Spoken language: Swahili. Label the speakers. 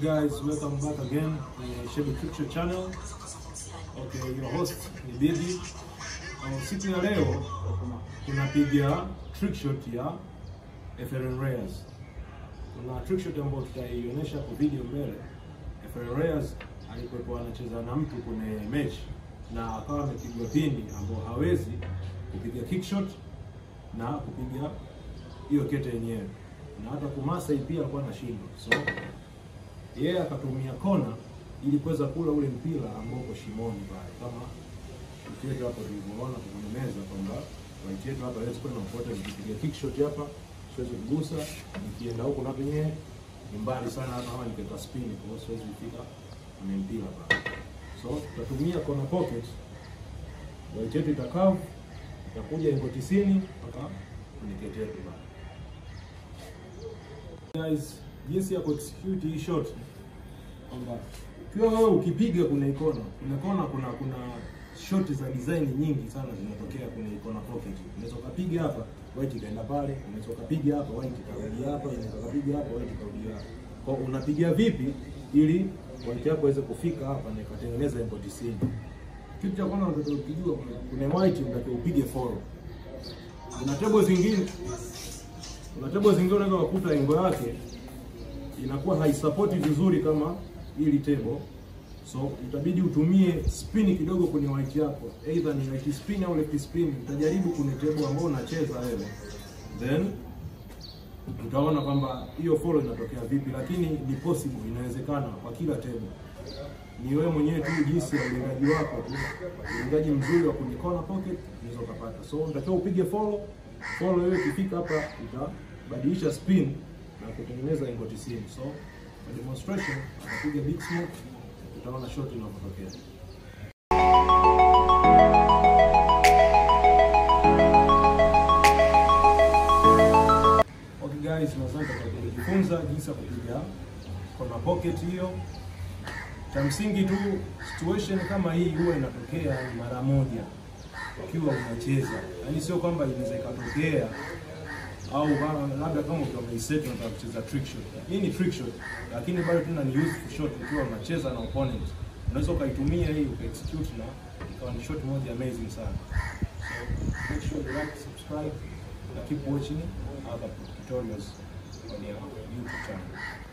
Speaker 1: guys, welcome back again kwenye Shebe Trick channel. Okay, your host ni Bibi. Uh, siku ya leo tunapiga trick shot ya FLN Reyes. Kuna trick shot ambayo tutaionyesha kwa video mbele. FLN Reyes alikuwa anacheza na mtu kwenye match na akawa amepigwa pini ambao hawezi kupiga kick shot na kupiga hiyo kete yenyewe na hata kumasai pia alikuwa anashindwa, so yeye akatumia kona ili kuweza kula ule mpira ambao uko shimoni pale, kama right yetu hapo tulivyoona kwenye meza kwamba right yetu hapa hawezi kwenda kufuata, nikipiga kick shot hapa siwezi kugusa, nikienda huko na penyewe ni mbali sana, hata kama nikiweka spin, kwa hiyo siwezi kufika kwenye mpira pale. So tutatumia kona pocket, right yetu itakaa itakuja ingo 90 mpaka kwenye kete yetu pale. Guys, jinsi ya kuexecute hii shot kwamba ukiwa wewe ukipiga kuna ikona kuna kona kuna kuna shot za design nyingi sana zinatokea kwenye ikona pocket. Unaweza ukapiga hapa white ikaenda pale, unaweza ukapiga hapa white ikarudi hapa, unaweza ukapiga hapa white ikarudi hapa. Kwa unapiga vipi ili white yako iweze kufika hapa na ikatengeneza ingo 90. Kitu cha kwanza unatakiwa ukijua kuna white unatakiwa upige follow. Kuna table zingine kuna table zingine unaweza kukuta ingo yake inakuwa haisapoti vizuri kama ili table, so itabidi utumie spin kidogo kwenye white yako, either ni right spin au left spin. Utajaribu kwenye table ambayo unacheza wewe, then utaona kwamba hiyo follow inatokea vipi, lakini ni possible, inawezekana kwa kila table. Ni wewe mwenyewe tu jinsi ya ulengaji wako tu, ulengaji mzuri wa kwenye corner pocket unaweza ukapata. So unatakiwa upige follow follow, hiyo ikifika hapa itabadilisha spin na kutengeneza ingo 90. So kwa demonstration atapiga big smoke, utaona shot inavyotokea. Okay guys, nadhani tutajifunza jinsi ya kupiga kona pocket hiyo. Cha msingi tu, situation kama hii huwa inatokea mara moja ukiwa unacheza, yaani sio kwamba inaweza ikatokea au kama labda kama ukiwa umeiset unataka kucheza trick shot. Hii ni trick shot, lakini bado tena ni useful shot ukiwa unacheza na opponent. Unaweza ukaitumia hii ukaexecute na ikawa ni shot moja amazing sana. So make sure you like, subscribe na keep watching other tutorials on your YouTube channel.